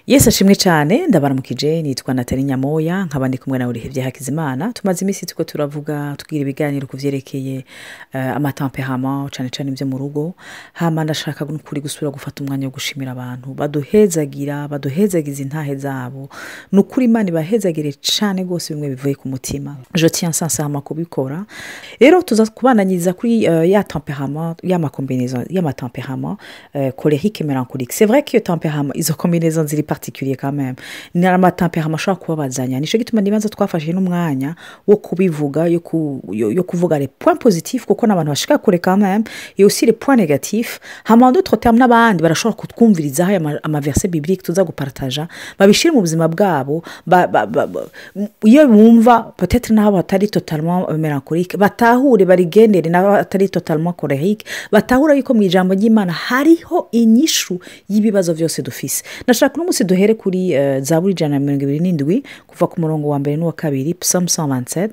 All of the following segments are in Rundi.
yesi ashimwe cyane ndabaramukije nitwa natali nyamoya nkaba ndi kumwe nawe urihebye hakizimana tumaze iminsi tuko turavuga tubwira ibiganiro ku byerekeye uh, amatamperama cyane cyane ibyo mu rugo hama ndashaka kuri gusubira gufata umwanya wo gushimira abantu baduhezagira baduhezagiza intahe zabo ni ukuri imana ibahezagire cyane rwose bimwe bivuye ku mutima je tiens sincèrement kubikora rero tuza kubananyiriza kuri uh, ya temperament y'amakombinaison y'amatemperament uh, colérique et mélancolique c'est vrai que iyo temperament izo combinaison ziri particulier quand même ni amatemperament ashobora kubabazanya nicyo gituma nibanza twafashe n'umwanya wo kubivuga yo, ku, yo, yo kuvuga les points positifs kuko n'abantu bashika kure quand même et aussi les points négatifs hama en d'autres termes n'abandi barashobora kutwumvirizaho aya amaverse biblique tuza gupartaja babishire mu buzima bwabo ba, ba, ba, ba, iyo bumva peut-être n'aho batari totalement mélancolique batahure barigendere n'aho batari totalement colérique batahura yuko mu ijambo ry'imana hariho inyishu y'ibibazo byose dufise nashaka uno munsi duhere kuri uh, zaburi ijana na mirongo ibiri n'indwi kuva ku murongo wa mbere n'uwa kabiri psalm 127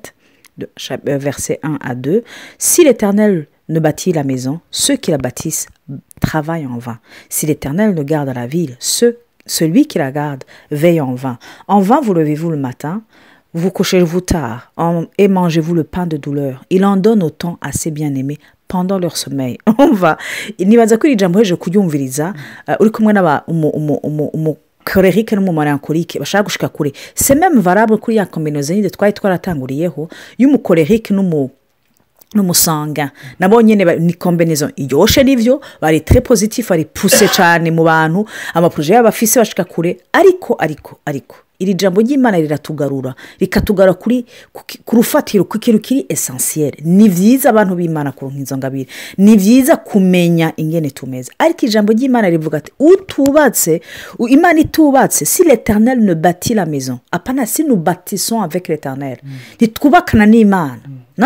verset 1 à 2 si l'éternel ne bâtit la maison ceux qui la bâtissent travaillent en vain si l'éternel ne garde la ville ceux celui qui la garde veille en vain. En vain vous levez-vous le matin, vous couchez-vous tard, en, et mangez-vous le pain de douleur. Il en donne autant à ses bien-aimés pendant leur sommeil. On va. nibaza ko iri jambo heje kuryumviriza uh, uri kumwe n'aba umukorerike n'umumarankorike bashaka gushika kure c'est même valable kuri ya kombinozo nyine twari twaratanguriyeho y'umukorerike n'umu n'umusanga nabo nyine ni kombinizo iryoshye n'ibyo bari tere pozitifu bari puse cyane mu bantu amaporoje yabo afise bashika kure ariko ariko ariko iri jambo ry'imana riratugarura rikatugarura kuri ku rufatiro ku kintu kiri esansiyeri ni byiza abantu b'imana kuronka izo ngabire ni byiza kumenya ingene tumeze ariko ijambo ry'imana rivuga ati utubatse imana itubatse si l'éternel ne bati la maison apana si nous bâtissons avec l'éternel ntitwubakana n'imana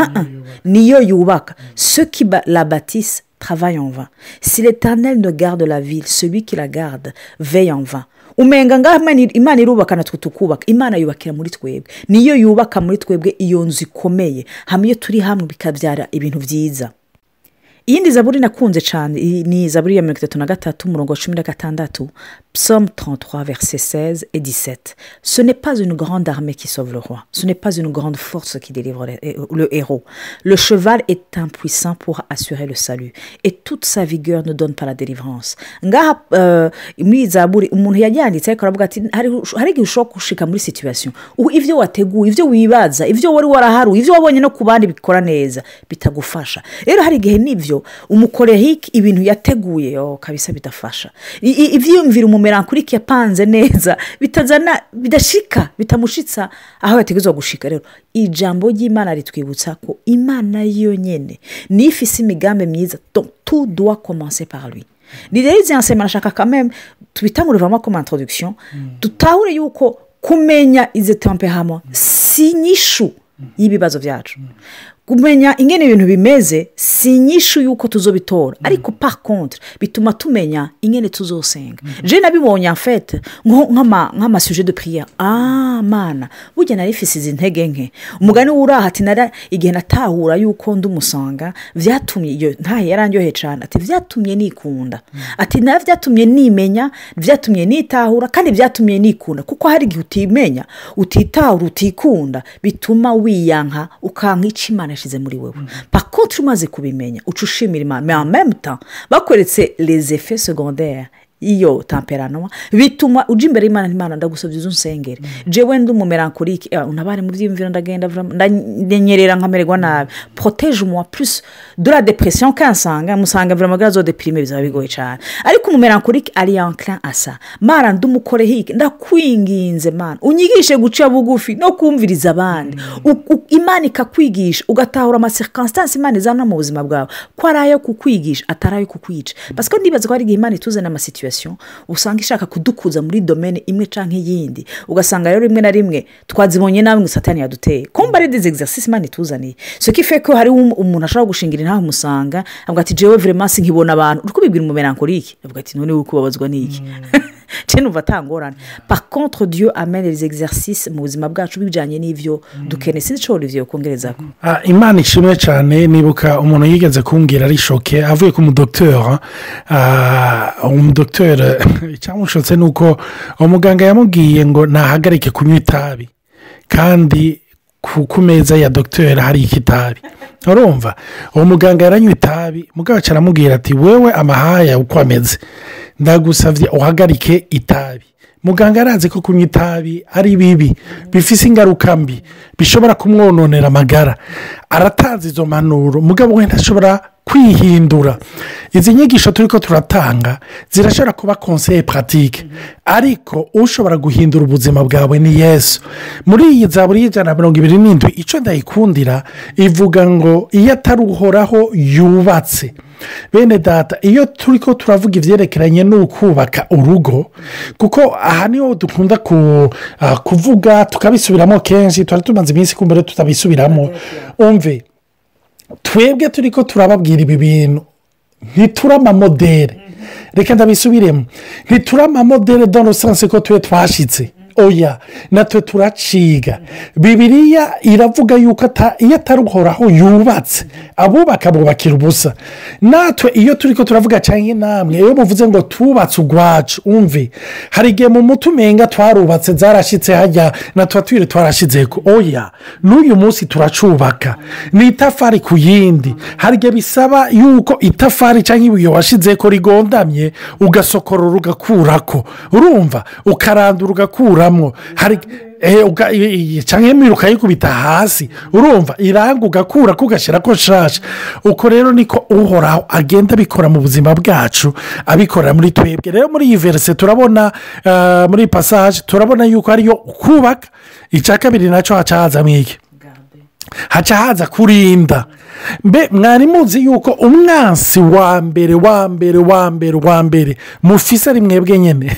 niyo yubaka ceux qui la bâtissent travaillent en vain si l'éternel ne garde la ville celui qui la garde veille en vain umenga ngaho imana irubaka natwe tukubaka imana yubakira muri twebwe niyo yubaka muri twebwe iyo nzu ikomeye hamwe iyo turi hamwe bikabyara ibintu byiza iyindi zaburi nakunze cyane ni zaburi ya mirongo itatu na gatatu umurongo wa cumi na gatandatu psalm 33 verset 16 et 17 ce n'est pas une grande armée qui sauve le roi ce n'est pas une grande force qui délivre le héros le cheval est impuissant pour assurer le salut et toute sa vigueur ne donne pas la délivrance ngaha muri zaburi umuntu yajyanditse ariko aravuga ati hari igihe ushobora gushika muri situation ibyo wateguye ibyo wibaza ibyo wari waraharuye ibyo wabonye no ku bandi bikora neza bitagufasha rero hari igihe n'ibyo umukorehike ibintu yateguye kabisa bidafasha ibyiyumvira umumerankurike yapanze neza bitazana bidashika bitamushitsa aho yategerezwa gushika rero ijambo ry'imana ritwibutsa ko imana yonyine niyo ifise imigambi myiza tu doit commencer par lui ni rero izi nsema nashaka kameme tubitangure vamo comme introduction dutahure yuko kumenya izi temperament si inyishu y'ibibazo byacu kumenya ingene ibintu bimeze si inyishu y'uko tuzobitora ariko par contre bituma tumenya ingene tuzosenga je nabibonye afete nk'amasuje de prière ah mana burya nari ifise izi ntege nke umugani w'uraha ati nara igihe natahura y'uko ndi umusanga byatumye iyo ntahe yarandyohe cyane ati byatumye nikunda ati nawe byatumye nimenya byatumye nitahura kandi byatumye nikunda kuko hari igihe utimenya utitahura utikunda bituma wiyanka ukanka icyo imana yashyize muri wowe pakontri umaze kubimenya uca ushimira imana memuta bakweretse les effets secondaires iyo temperanwa bituma ujya imbere y'imana n'imana ndagusabye izo nsengere jewe ndi umumerankorike unabare mu byiyumviro ndagenda ndanyerera nkamererwa nabi poroteje umuwa purisi de la depression kansanga musanga vurama gazo depirime bizaba bigoye cyane ariko umumerankorike ari yankira asa mara ndi umukorehike ndakwinginze mana unyigishe guca bugufi no kumviriza abandi imana ikakwigisha ugatahura amasirikansitansi imana izana mu buzima bwawe ko ari ayo kukwigisha atari ayo kukwica pasiko ndibaza ko hari igihe imana ituzana amasituwasiyo usanga ishaka kudukuza muri domene imwe cyangwa iyindi ugasanga rero rimwe na rimwe twazibonye nawe ngo satani yaduteye kumva ari dizi egisasisi imana ituzaniye so ko ife ko hariho umuntu ashobora gushingira intaha umusanga avuga ati jewe veremansi nkibona abantu uri kubibwira umumerankorike avuga ati none uri kubabazwa n'iki cyane numva atangorane par contre dieu amene les exercices mu buzima bwacu bijyanye n'ibyo dukeneye sinzi icyo olivier kongereza ko imana ishimwe cyane nibuka umuntu yigeze kumbwira ari shoke avuye ku mudogiteri umudogiteri dogiteri icyamushotse ni uko umuganga yamubwiye ngo nahagarike kunywa itabi kandi ku meza ya dogiteri hari ikitabi urumva uwo muganga yaranywa itabi mugabo aramubwira ati wewe amahaya uko ameze ndagusabye uhagarike itabi muganga arazi ko kunywa itabi ari bibi bifite ingaruka mbi bishobora kumwononera amagara aratanze izo mpanuro mugabo wenda ashobora kwihindura izi nyigisho turi ko turatanga zirashobora kuba konseye paratike ariko ushobora guhindura ubuzima bwawe ni yesu muri iyi zaburi y'ijana na mirongo ibiri n'indwi icyo ndayikundira ivuga ngo iyo atari uhoraho yubatse bene data iyo turi ko turavuga ibyerekeranye n'ukubaka urugo kuko aha niho dukunda kuvuga tukabisubiramo kenshi tuba tumaze iminsi kumbere tutabisubiramo umve twebwe turi ko turababwira ibi bintu ntituri amamodere reka ndabisubiremo ntituri amamodere dore usanze ko tube twashyitse oya natwe turaciga bibiriya iravuga yuko iyo atari uhoraho yubatse abubaka bubakira ubusa natwe iyo turi ko turavuga cyangwa namwe iyo muvuze ngo tubatse urwacu umve hari igihe mu muti umenga twarubatse zarashyitse hajya natwe twiri twarashyize ko oya n'uyu munsi turacubaka ni itafari ku yindi hari igihe bisaba yuko itafari cyangwa ibuye washyize ko rigondamye ugasokorora ugakurako urumva ukarandura ugakura hari cyangwa imwe ukayikubita hasi urumva iranga ugakura ugashyira ko nshasha uko rero niko uhoraho agenda abikora mu buzima bwacu abikorera muri twebwe rero muri iyi verise turabona muri pasaje turabona yuko ariyo kubaka icya kabiri nacyo haca hazamo iki haca haza kurinda mbe mwari muzi yuko umwansi wa mbere wa mbere wa mbere wa mbere mufise ari mwebwe nyine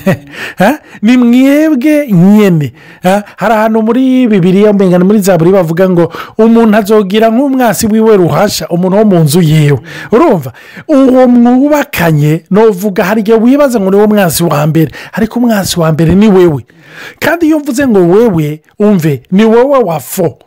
ni mwebwe nyine hari ahantu muri bibiriya mbengana muri za buri bavuga ngo umuntu azogira nk'umwansi wiwe ruhasha umuntu wo mu nzu yiwe urumva uwo mwubakanye nuvuga hari igihe wibaza ngo ni wo mwansi wa mbere ariko umwansi wa mbere ni wewe kandi iyo mvuze ngo wewe umve ni wowe wa fo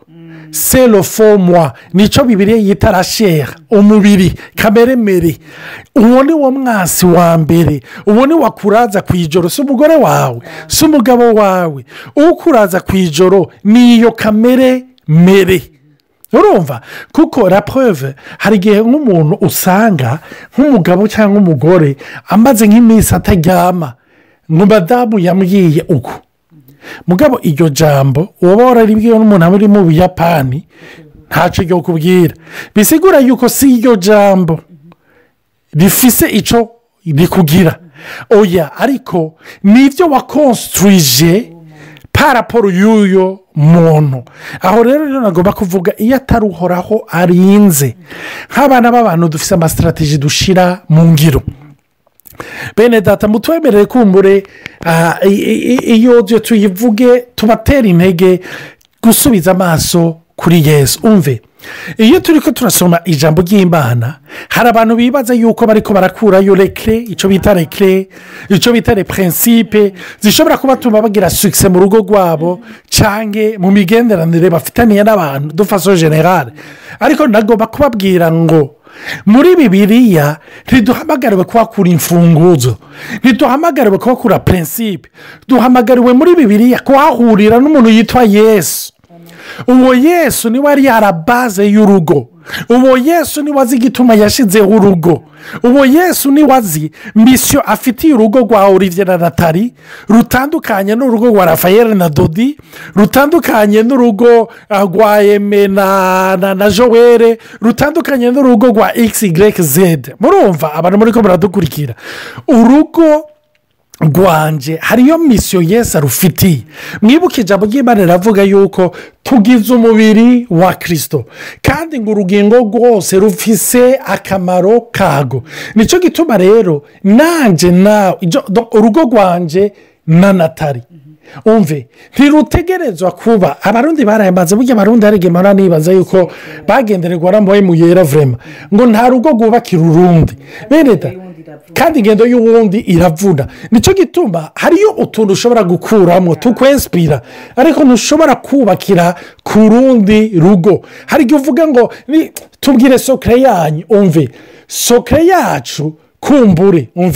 serofomwa nicyo bibiri yita rashera umubiri kameremere uwo ni wo mwasi wa mbere uwo ni wakuraza ku ijoro si umugore wawe si umugabo wawe ukuraza ku ijoro ni iyo kamere mere urumva kuko rapove hari igihe nk'umuntu usanga nk'umugabo cyangwa umugore amaze nk'iminsi ataryama ngo madamu yambwiye uko mugabo iryo jambo uba wararibwiwe n'umuntu uri mu buyapani ntacyo ryo kubwira bisigura yuko si iryo jambo rifise icyo rikugira oya ariko nibyo wakonsturije paraporo y'uyo muntu aho rero rero nagomba kuvuga iyo atari uhoraho arinze nk'abana b'abantu dufite amasitarategi dushyira mu ngiro bene data mutwemerere kumbure iyo tuyivuge tubatera intege gusubiza amaso kuri yesu umve iyo turi ko turasoma ijambo ry'imana hari abantu bibaza yuko bari ko barakurayo rekire icyo bita rekire icyo bita repurensipe zishobora kubatuma bagira sukise mu rugo rwabo cyangwa mu migenderanire bafitaniye n'abantu dufaso generale ariko nagomba kubabwira ngo muri bibiriya ntiduhamagariwe kuhakura imfunguzo ntiduhamagariwe kuhakura purensipe duhamagariwe muri bibiriya kuhahurira n'umuntu yitwa yesu uwo yesu niwe ari yarabaze y'urugo uwo yesu niwe azi igituma yashyizeho urugo uwo yesu niwe azi misiyo afitiye urugo rwa olivier na natali rutandukanye n'urugo rwa rafayeli na dodi rutandukanye n'urugo rwa eme na joel rutandukanye n'urugo rwa xyz murumva abantu muri ko baradukurikira urugo rwanje hariyo misiyo yesi arufitiye mwibuke ijambo ry'imana riravuga yuko tugize umubiri wa kirisito kandi ngo urugingo rwose rufise akamaro kago nicyo gituma rero nanjye nawe urugo rwanje na natali umve ntirutegerezwa kuba abarundi barayamaze burya abarundi hari igihe mpora nibaza yuko bagendererwa n'amabuye mu yera vurema ngo nta rugo rwubakira urundi bene da kandi ingendo y'uwundi iravuna nicyo gituma hariyo utuntu ushobora gukuramo tukwesipira ariko ntushobora kubakira ku rundi rugo hari igihe uvuga ngo tubwire sokere yanyu umve sokere yacu kumbure umve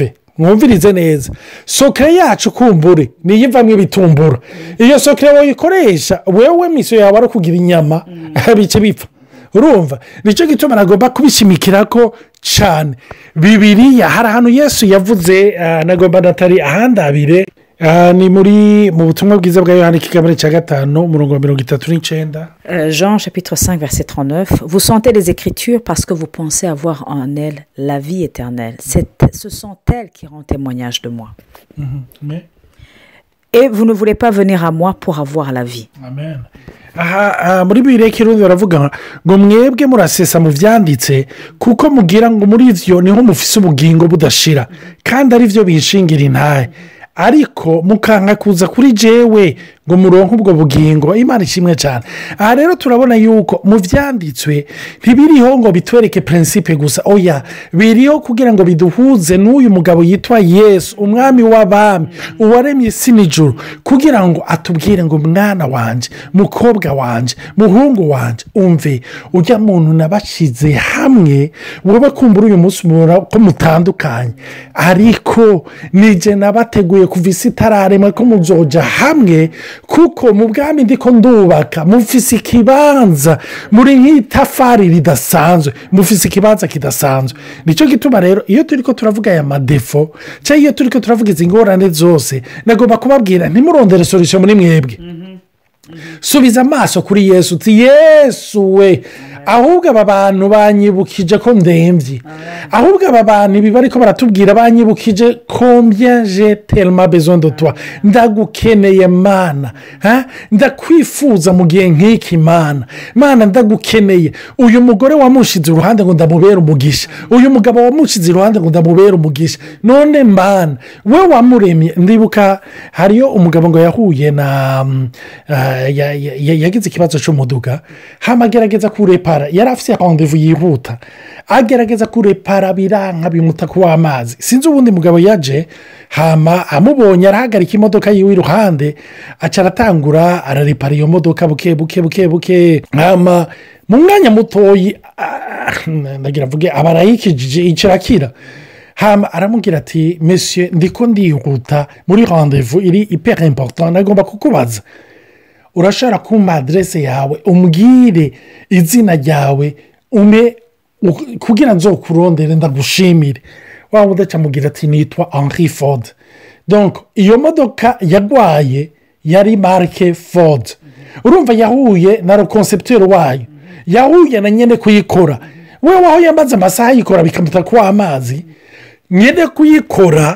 mwumvirize neza sokere yacu kumbure niyo ivamo ibitumbura iyo sokere wayikoresha wewe miso yawe ari ukugira inyama bice bipfa urumva nicyo gituma nagomba kubishimikira ko cyane bibiriya hari ahantu yesu yavuze ah, nagomba natari ahandabire Ah, ni muri mu butumwa bwiza bwa yohani kigabane cya gatanu umurongo wa mirongo itatu n'icyenda Euh, Jean chapitre 5 verset 39. Vous sentez les Écritures parce que vous pensez avoir en elles la vie éternelle. C'est- ce sont elles qui rendent témoignage de moi. Mais- Et vous ne voulez pas venir à moi pour avoir la vie. amen aha aha, muri bibiri y'ikirundi baravuga ngo mwebwe murasesa mu byanditse kuko mugira ngo muri ibyo niho mufise ubugingo budashira kandi ari byo bishingira intahe ariko mukanka kuza kuri jewe ngo muronke ubwo bugingo imana ishimwe cyane aha rero turabona yuko mu byanditswe ntibiriho ngo bitwereke prinsipe gusa oya biriho kugira ngo biduhuze n'uyu mugabo yitwa yesu umwami w'abami uwaremye isi n'ijuru kugira ngo atubwire ngo mwana wanjye mukobwa wanjye muhungu wanjye umve ujya muntu nabashyize hamwe wowe kumbura uyu munsi mubona ko mutandukanye ariko nijye nabateguye kuva isi itararema ko muzoja hamwe kuko mu bwami ndiko ndubaka mufise ikibanza muri nk'itafari ridasanzwe mufise ikibanza kidasanzwe nicyo gituma rero iyo turi ko turavuga aya madefo cyangwa iyo turi ko turavuga izi ngorane zose nagomba kubabwira ntimurondere solution muri mwebwe subiza amaso kuri yesu uti yesu we ahubwo aba bantu banyibukije ko ndembye ahubwo aba bantu ibi bari ko baratubwira banyibukije kombye je terima bezo twa ndagukeneye mana ha? ndakwifuza mu gihe nk'iki mana mana ndagukeneye uyu mugore wamushize iruhande ngo ndamubere umugisha uyu mugabo wamushize iruhande ngo ndamubere umugisha none mana we wamuremye ndibuka hariyo umugabo ngo yahuye na mm, ah, ya- ya- ya- yagize ikibazo cy'umuduga hama agerageza kurepara yari afite randevu yihuta agerageza kurepara biranka bimuta kuba amazi sinzi ubundi mugabo yaje hama amubonye arahagarika imodoka yiwe iruhande aca aratangura ararepara iyo modoka buke buke buke buke hama mu mwanya mutoyi ah, ndagira mvuge aba arayikijije ikirakira hama aramubwira ati mesiye ndiko ndihuta muri randevu iri ipera important nagomba kukubaza urashobora kumpa aderese yawe umbwire izina ryawe ume u- kugira nzokurondere ndagushimire waba udacamubwira ati nitwa henri ford donc iyo modoka yagwaye yari marike ford urumva yahuye na rokonsepteri wayo yahuye na nyine kuyikora we waho yamaze amasaha ayikora bikamuta kuba amazi nyine kuyikora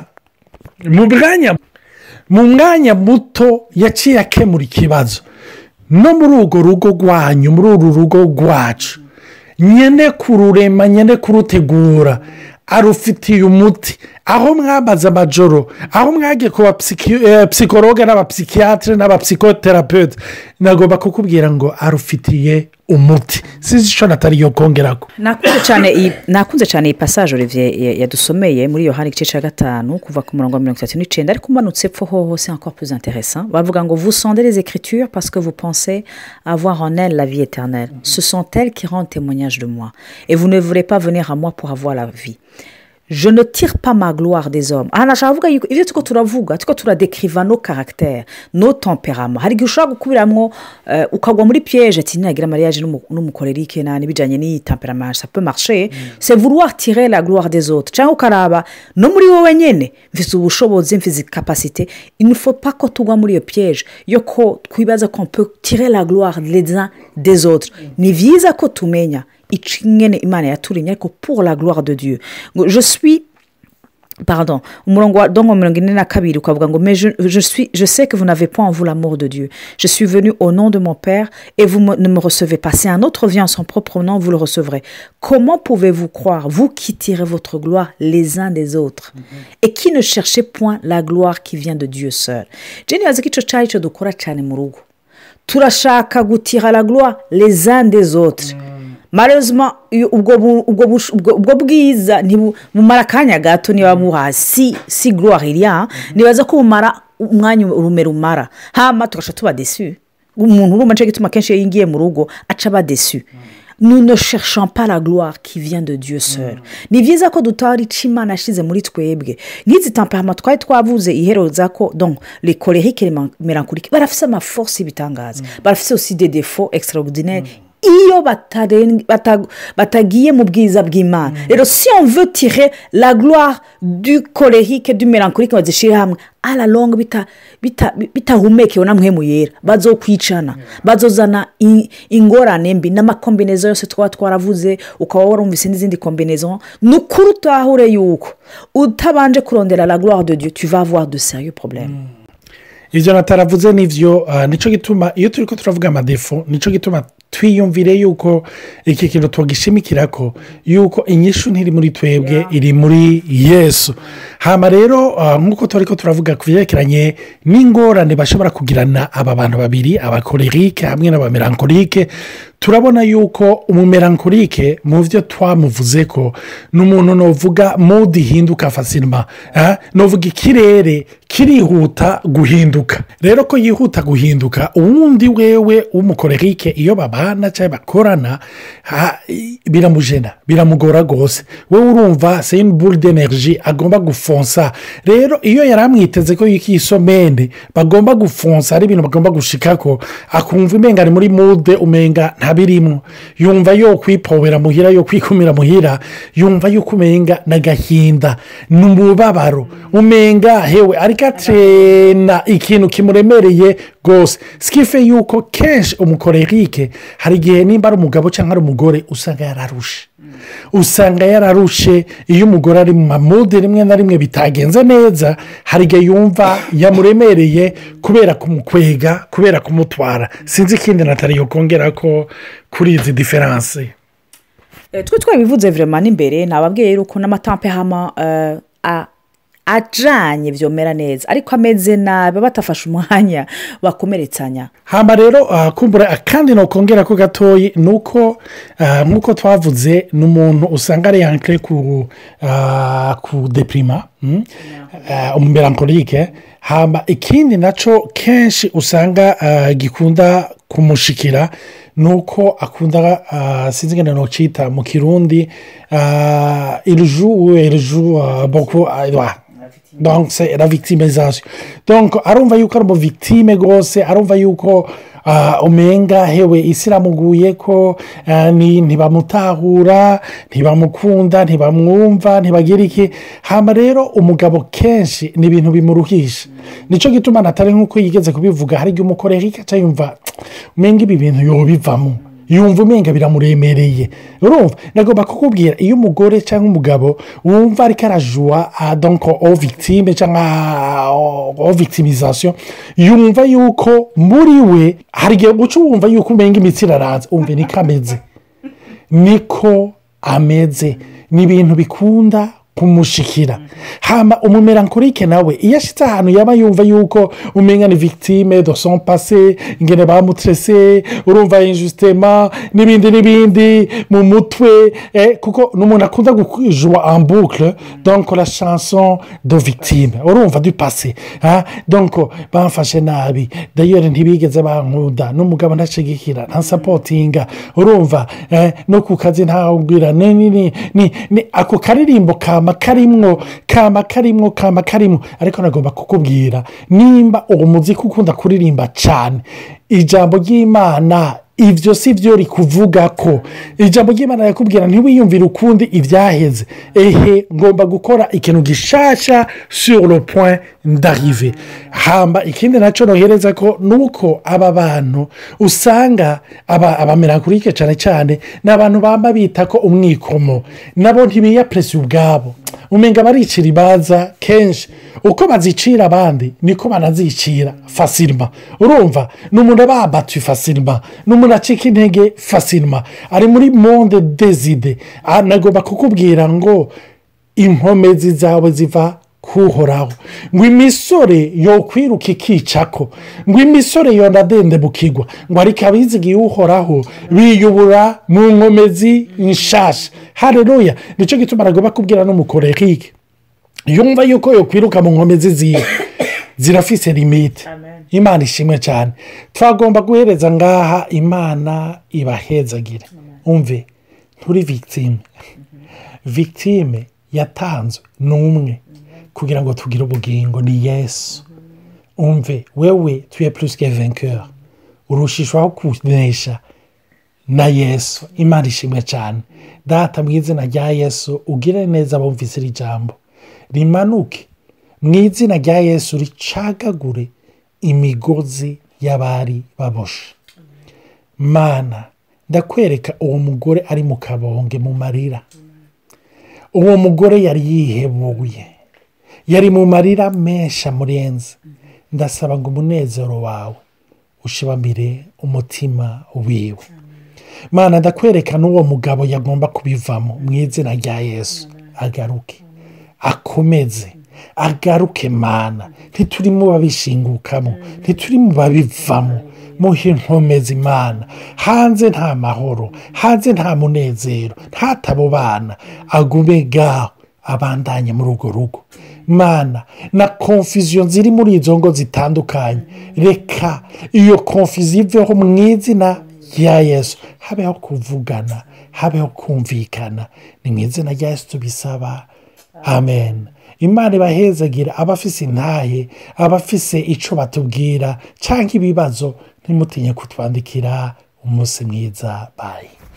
mu mwanya mu mwanya muto yaciye akemura ikibazo no muri urwo rugo rwanyu muri uru rugo rwacu nyine kururema nyine kurutegura arufitiye umuti aho mwamaze amajoro aho mwagiye ku bapsikologe n'abapsikiyatire n'abapsikoterapeute nagomba kukubwira ngo arufitiye umuti sinzi icyo natari yo kongeraho nakunze cyane iyi nakunze cyane iyi pasaje olivier ya- yadusomeye muri yohani igice cya gatanu kuva ku murongo wa mirongo itatu n'icyenda ariko umanutse epfo hoho c'est encore plus intéressant bavuga ngo vous sondez les écritures parce que vous pensez avoir en elles la vie éternelle ce sont elles qui rendent témoignage de moi et vous ne voulez pas venir à moi pour avoir la vie je ne tire pas ma gloire des hommes aha nashaka kuvuga yuko ibyo turiko turavuga turiko turadekiriva no caractère no temperament hari igihe ushobora gukubiramwo eh, ukagwa muri piège ati ninagira mariage n'umu- n'umukorerike na n'ibijyanye n'iyi temperament ça peut marcher c'est vouloir tirer la gloire des autres cyangwa ukaraba no muri wowe nyine mfite ubushobozi mfite capacité il ne faut pas ko tugwa muri iyo piège yo ko twibaza ko on peut tirer la gloire les uns des autres ni byiza ko tumenya icyo nyine imana yaturemye ariko pour la gloire de dieu ngo je suis pardon umurongo wa dongo mirongo ine na kabiri ukavuga ngo mais je, je, suis, je sais que vous n'avez point en vous l'amour de Dieu je suis venu au nom de mon Père et vous me- ne me recevez pas si un autre vient en son propre nom vous le recevrez comment pouvez-vous croire vous qui tirez votre gloire les uns des autres et qui ne cherchez point la gloire qui vient de Dieu seul jeni bazi ko icyo cyari cyo dukora cyane mu rugo turashaka gutira la gloire les uns des autres malheureusement iyo- ubwo bu- ubwo bush- ubwo- ubwo bwiza ntibu- bumara akanya gato niba buha si si gloire iriya nibaza ko bumara umwanya urume rumara hama tugasha tuba desu umuntu urumva nicyo gituma akenshi iyo yingiye mu rugo aca aba desu nous ne cherchons pas la gloire qui vient de dieu seul ni byiza ko dutahura icyo imana yashyize muri twebwe nk'izi tamperama twari twavuze ihereza ko donc les colériques et les mélancoliques barafise amaforce y'ibitangaza barafise aussi des défauts extraordinaires iyo bataren- bata- batagiye mu bwiza bw'imana rero si on veut tirer la gloire du colérique du mélancolique bazishyire hamwe à la longue bita- bita- bitahumekewe na mpemu yera bazokwicana bazozana i- ingorane mbi n'amakombinezo yose twaba twaravuze ukaba warumvise n'izindi kombinezo ni ukuri utahure yuko utabanje kurondera la gloire de dieu tu vas avoir de sérieux problèmes ibyo nataravuze nibyo ah, nicyo gituma iyo turi ko turavuga amadefo nicyo gituma twiyumvire yuko iki kintu tugishimikira ko yuko inyishu ntiri muri twebwe iri muri yesu hano rero ah, nk'uko turi ko turavuga ku byerekeranye n'ingorane bashobora kugirana aba bantu babiri abakorerike hamwe n'abamerankorike turabona yuko umumerankorike mu byo twamuvuze ko ni umuntu nuvuga mudi ihinduka fasirima nuvuga ikirere kirihuta guhinduka rero ko yihuta guhinduka uwundi wewe w'umukorerike iyo babana cyangwa bakorana ha, i- biramujena biramugora rwose wowe urumva seyini buri d'energy agomba gufonsa rero iyo yari amwiteze ko yiki isomende bagomba gufonsa ari ibintu bagomba gushikako akumva umenga ari muri mude umenga ntabirimo yumva yo kwipowera muhira yo kwikumira muhira yumva yuko umenga n'agahinda ni umubabaro umenga hewe ariko atena ikintu kimuremereye rwose sikife yuko kenshi umukorerike hari igihe nimba ari umugabo cyangwa ari umugore usanga yararushe usanga yararushe iyo umugore ari mu mamude rimwe na rimwe bitagenze neza hari igihe yumva yamuremereye kubera kumukwega kubera kumutwara sinzi ikindi natari kongera ko kuri izi diferanse Eh, twe twabivuze virema n'imbere nababwiye yuko n'amatampe hama eh, a- ajanye byomera neza ariko ameze nabi batafashe umwanya bakomeretsanya hamba rero ah, kumbura akandi nokongera ko gatoyi ni uko ah, nk'uko twavuze ni umuntu usanga ari yankire ku ah, ku depirima mm? Ah, umumerankorike hamba ikindi nacyo kenshi usanga ah, gikunda kumushikira ni uko akunda ah, sinzi ngenda nocita mu kirundi ah, iriju uwe iriju ah, boko ah, wa- donc c'est la victimisation donc arumva yuko ari umuvictime rwose arumva yuko ah, umenga hewe isi iramuguye ko ah, ni- ntibamutahura ntibamukunda ntibamwumva ntibagira iki hano rero umugabo kenshi ni ibintu bimuruhisha nicyo gituma natari nk'uko yigeze kubivuga hari igihe umukorera ikaca yumva umenga ibi bintu yobivamo yumva umenga biramuremereye urumva nagomba kukubwira iyo umugore cyangwa umugabo wumva ariko arajuwa donko o victime cyangwa o victimisation yumva yuko muri we hari igihe uca wumva yuko umenga imitsi iraranze umva niko ameze niko ameze ni ibintu bikunda kumushikira hamba umumerankorike nawe iyo ashyitse ahantu yaba yumva yuko umenya ni victime do son pase ingene bamutrese urumva injusitema n'ibindi n'ibindi mu mutwe eh, kuko ni umuntu akunda gujuwa en boucle donc la chanson de victime urumva du pase ha donc bamfashe nabi dayeri ntibigeze bankunda n'umugabo ntashigikira ntasapotinga urumva eh, no ku kazi ntawubwira ni ni ni ni ni ako karirimbo kama karimwo kama karimwo kama karimwo ariko nagomba kukubwira nimba uwo muziki ukunda kuririmba cyane ijambo ry'imana ibyo si byo rikuvuga ko ijambo ry'imana yakubwira ntiwiyumvire ukundi ibyaheze ehe ngomba gukora ikintu gishasha sur le point d'arrive hamba ikindi nacyo nohereza ko ni uko aba bantu usanga aba abamerankurike cyane cyane ni abantu bamba bita ko umwikomo nabo ntibiyapurese ubwabo umenga baricira ibanza kenshi uko bazicira abandi niko banazicira fasirima urumva ni umuntu aba abatuye fasirima ni umuntu acika intege fasirima ari muri monde dezide nagomba kukubwira ngo inkomezi zawe ziva kuhoraho ngo imisore yokwiruka ikicako ngo imisore yonadende bukigwa ngo ariko abizigiye uhoraho biyubura mu nkomezi nshasha hareruya nicyo gituma nagomba kubwira n'umukorerike yumva yuko yokwiruka mu nkomezi ziwe zirafise limite imana ishimwe cyane twagomba guhereza ngaha imana ibahezagire umve nturi victime victime yatanzwe n'umwe kugira ngo tugire ubugingo ni yesu umve wewe tuye plus que vainqueur urushishwaho kunesha na yesu imana ishimwe cyane data mu izina rya yesu ugire neza bumvise iri jambo rimanuke mu izina rya yesu ricagagure imigozi y'abari baboshe mana ndakwereka uwo mugore ari mu kabonge mu marira uwo mugore yari yihebuye yari mu marira menshi amurenze ndasaba ngo umunezero wawe ushibamire umutima wiwe mana ndakwereka n'uwo mugabo yagomba kubivamo mu izina rya yesu agaruke akomeze agaruke mana ntituri mu babishingukamo ntituri mu babivamo muhe inkomezi imana hanze nta mahoro hanze nta munezero ntatabo bana agume gaho abandanye muri urwo rugo mana na konfiziyo ziri muri izo ngo zitandukanye reka iyo konfiziyo iveho mu izina rya yesu habeho kuvugana habeho kumvikana ni mu izina rya yesu tubisaba amen imana ibahezagira abafise intahe abafise icyo batubwira cyangwa ibibazo ntimutinye kutwandikira umunsi mwiza bayi